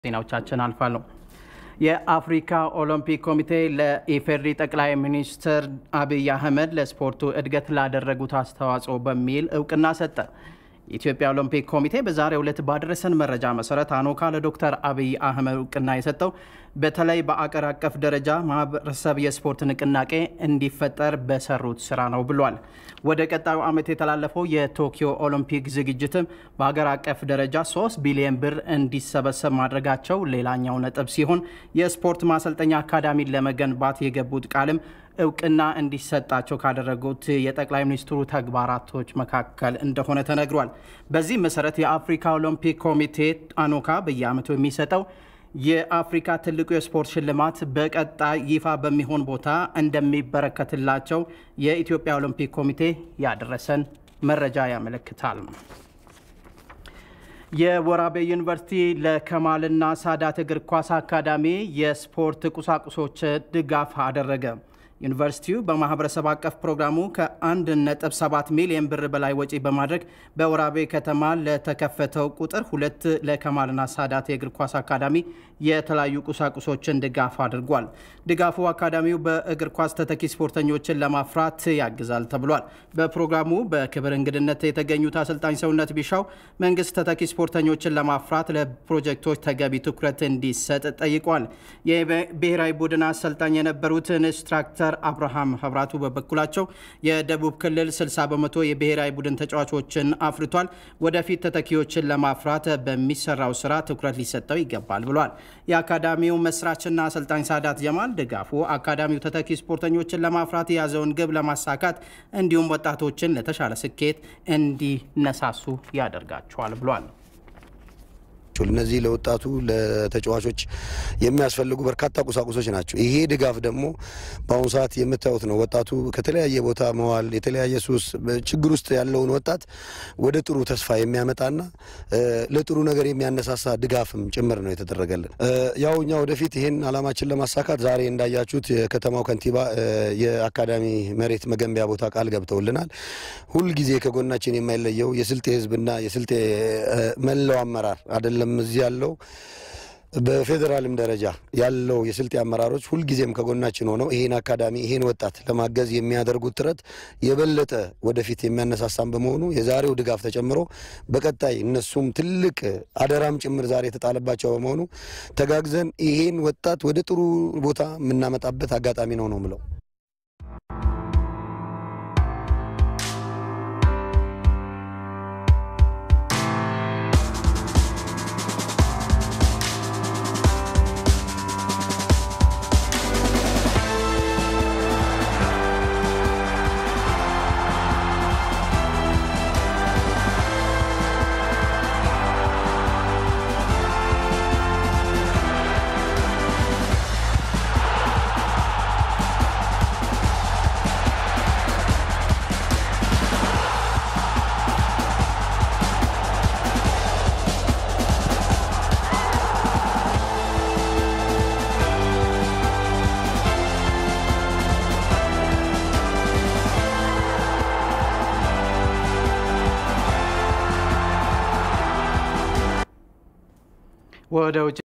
ዜናዎቻችን አልፋሉ። የአፍሪካ ኦሎምፒክ ኮሚቴ ለኢፌዴሪ ጠቅላይ ሚኒስትር አብይ አህመድ ለስፖርቱ እድገት ላደረጉት አስተዋጽኦ በሚል እውቅና ሰጠ። የኢትዮጵያ ኦሎምፒክ ኮሚቴ በዛሬው ዕለት ባደረሰን መረጃ መሰረት አኖካ ለዶክተር አብይ አህመድ እውቅና የሰጠው በተለይ በአገር አቀፍ ደረጃ ማህበረሰብ የስፖርት ንቅናቄ እንዲፈጠር በሰሩት ስራ ነው ብሏል። ወደ ቀጣዩ ዓመት የተላለፈው የቶኪዮ ኦሎምፒክ ዝግጅትም በሀገር አቀፍ ደረጃ 3 ቢሊዮን ብር እንዲሰበሰብ ማድረጋቸው ሌላኛው ነጥብ ሲሆን የስፖርት ማሰልጠኛ አካዳሚን ለመገንባት የገቡት ቃልም እውቅና እንዲሰጣቸው ካደረጉት የጠቅላይ ሚኒስትሩ ተግባራቶች መካከል እንደሆነ ተነግሯል። በዚህ መሰረት የአፍሪካ ኦሎምፒክ ኮሚቴ አኖካ በየዓመቱ የሚሰጠው የአፍሪካ ትልቁ የስፖርት ሽልማት በቀጣይ ይፋ በሚሆን ቦታ እንደሚበረከትላቸው የኢትዮጵያ ኦሎምፒክ ኮሚቴ ያደረሰን መረጃ ያመለክታል። የወራቤ ዩኒቨርሲቲ ለከማልና ሳዳት እግር ኳስ አካዳሚ የስፖርት ቁሳቁሶች ድጋፍ አደረገ። ዩኒቨርሲቲው በማህበረሰብ አቀፍ ፕሮግራሙ ከ1.7 ሚሊዮን ብር በላይ ወጪ በማድረግ በወራቤ ከተማ ለተከፈተው ቁጥር ሁለት ለከማልና ሳዳት የእግር ኳስ አካዳሚ የተለያዩ ቁሳቁሶችን ድጋፍ አድርጓል። ድጋፉ አካዳሚው በእግር ኳስ ተተኪ ስፖርተኞችን ለማፍራት ያግዛል ተብሏል። በፕሮግራሙ በክብር እንግድነት የተገኙት አሰልጣኝ ሰውነት ቢሻው መንግስት ተተኪ ስፖርተኞችን ለማፍራት ለፕሮጀክቶች ተገቢ ትኩረት እንዲሰጥ ጠይቋል። የብሔራዊ ቡድን አሰልጣኝ የነበሩት ኢንስትራክተር አብርሃም ህብራቱ በበኩላቸው የደቡብ ክልል 60 በመቶ የብሔራዊ ቡድን ተጫዋቾችን አፍርቷል። ወደፊት ተተኪዎችን ለማፍራት በሚሰራው ስራ ትኩረት ሊሰጠው ይገባል ብሏል። የአካዳሚው መስራችና አሰልጣኝ ሳዳት ጀማል ድጋፉ አካዳሚው ተተኪ ስፖርተኞችን ለማፍራት የያዘውን ግብ ለማሳካት እንዲሁም ወጣቶችን ለተሻለ ስኬት እንዲነሳሱ ያደርጋቸዋል ብሏል። እነዚህ ለወጣቱ ለተጫዋቾች የሚያስፈልጉ በርካታ ቁሳቁሶች ናቸው። ይሄ ድጋፍ ደግሞ በአሁኑ ሰዓት የምታዩት ነው። ወጣቱ ከተለያየ ቦታ መዋል የተለያየ ሱስ ችግር ውስጥ ያለውን ወጣት ወደ ጥሩ ተስፋ የሚያመጣና ለጥሩ ነገር የሚያነሳሳ ድጋፍም ጭምር ነው የተደረገልን። ያው እኛ ወደፊት ይህን አላማችን ለማሳካት ዛሬ እንዳያችሁት የከተማው ከንቲባ የአካዳሚ መሬት መገንቢያ ቦታ ቃል ገብተውልናል። ሁልጊዜ ከጎናችን የማይለየው የስልጤ ሕዝብና የስልጤ መላው አመራር አይደለም እዚህ ያለው በፌዴራልም ደረጃ ያለው የስልጤ አመራሮች ሁልጊዜም ከጎናችን ሆነው ይህን አካዳሚ ይህን ወጣት ለማገዝ የሚያደርጉት ጥረት የበለጠ ወደፊት የሚያነሳሳን በመሆኑ የዛሬው ድጋፍ ተጨምሮ በቀጣይ እነሱም ትልቅ አደራም ጭምር ዛሬ የተጣለባቸው በመሆኑ ተጋግዘን ይህን ወጣት ወደ ጥሩ ቦታ የምናመጣበት አጋጣሚ ነው ነው ምለው። ወደ ውጭ